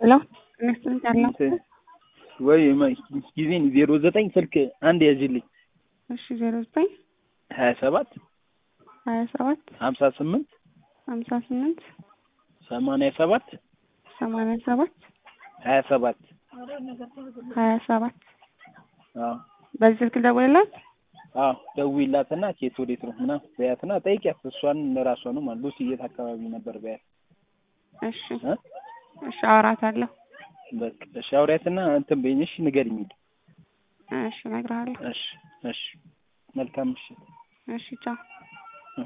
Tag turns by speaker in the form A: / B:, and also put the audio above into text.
A: ሄሎ ኢንቨስትመንት ያለው
B: ወይ ጊዜን ዜሮ ዘጠኝ ስልክ አንድ ያዥልኝ
A: እሺ ዜሮ ዘጠኝ
B: ሀያ ሰባት
A: ሀያ ሰባት
B: ሀምሳ ስምንት
A: ሀምሳ ስምንት
B: ሰማንያ ሰባት
A: ሰማንያ ሰባት
B: ሀያ ሰባት
A: ሀያ ሰባት
B: አዎ
A: በዚህ ስልክ ልደውልላት
B: አዎ ደውዪላትና ኬት ወዴት ነው ምናምን በያትና ጠይቂያት እሷን ለራሷ ነው ማለት ሉሲ የት አካባቢ ነበር በያት
A: እሺ
B: እ
A: እሺ አወራታለሁ
B: በቃ እሺ አውሪያትና እንትን በይኝ እሺ ንገሪኝ
A: እሺ እነግርሃለሁ
B: እሺ እሺ መልካም ምሽት
A: እሺ ቻው